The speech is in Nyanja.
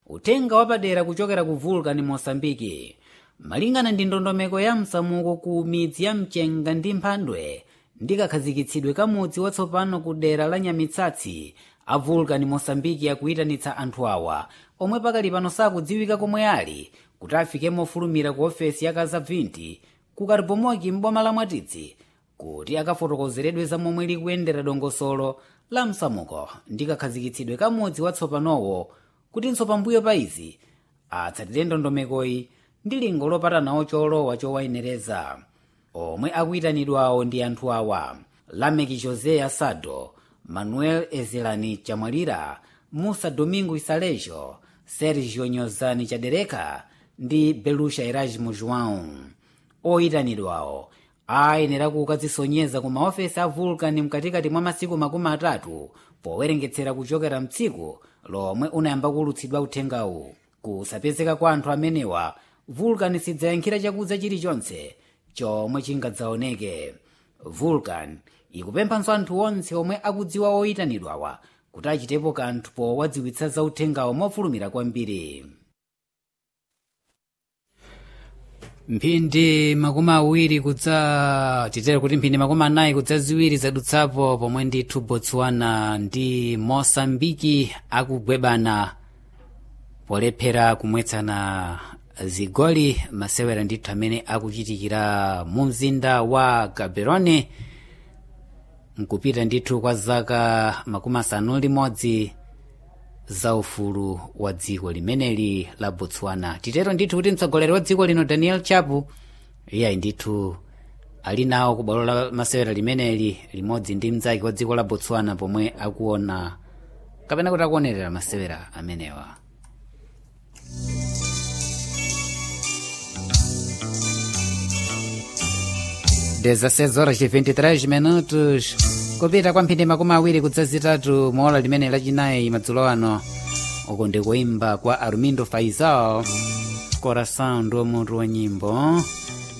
uthenga wapadera kuchokera ku vulcan mosambiki malingana ndi ndondomeko ya msamuko ku midzi ya mchenga ndi mphandwe ndi kakhazikitsidwe ka mudzi watsopano ku dera la nyamitsatsi a vulcan mosambiki akuyitanitsa anthu awa omwe pakali pano sakudziwika komwe ali kuti afike mofulumira ku ofesi ya kazabvinti ku karibomoki m'boma la mwatitsi kuti akafotokozeredwe za momwe likuyendera dongosolo la msamuko ndi kakhazikitsidwe ka mudzi watsopanowo kutinso pambuyo pa izi atsatire ndondomekoyi ndi lingo lopatanawo cholowa chowayenereza omwe akuyitanidwawo ndi anthu awa lameki josé asado manuel ezelani chamwalira musa domingo isalejo sergio nyozani chadereka ndi belusha erasmo joão oyitanidwawo ayenera kukadzisonyeza ku maofesi a vulcan mkatikati mwa masiku makumi atatu powerengetsera kuchokera mtsiku lomwe unayamba kulutsidwa uthengawu kusapezeka kwa anthu amenewa vulcan sidzayankhira chakudza chilichonse chomwe chingadzaoneke vulcan ikupemphanso anthu onse omwe akudziwa oyitanidwawa kuti achitepo kanthu powadziwitsa za uthengawo mofulumira kwambiri mphindi makumi awiri kudza titere kuti mphindi makumi anayi kudza ziwiri zadutsapo pomwe ndithu botswana ndi mosambiki akugwebana polephera kumwetsana zigoli masewera ndithu amene akuchitikira mu mzinda wa gaborone nkupita ndithu kwa zaka makumi asanu limodzi za ufulu wa dziko limeneli la botswana titero ndithu kuti mtsogoleri wa dziko lino daniel chapu iyayi ndithu ali nawo ku bwalo la masewera limeneli limodzi ndi mnzake wa dziko la botswana pomwe akuona kapena kuti akuonerera masewera amenewa dezasseis horas de 23 minutos kupita kwa mphindi makumi awiri kudza zitatu mola limene lachinayi madzulo ano uku ndi kuimba kwa armindo faisal coração ndi mutu wa nyimbo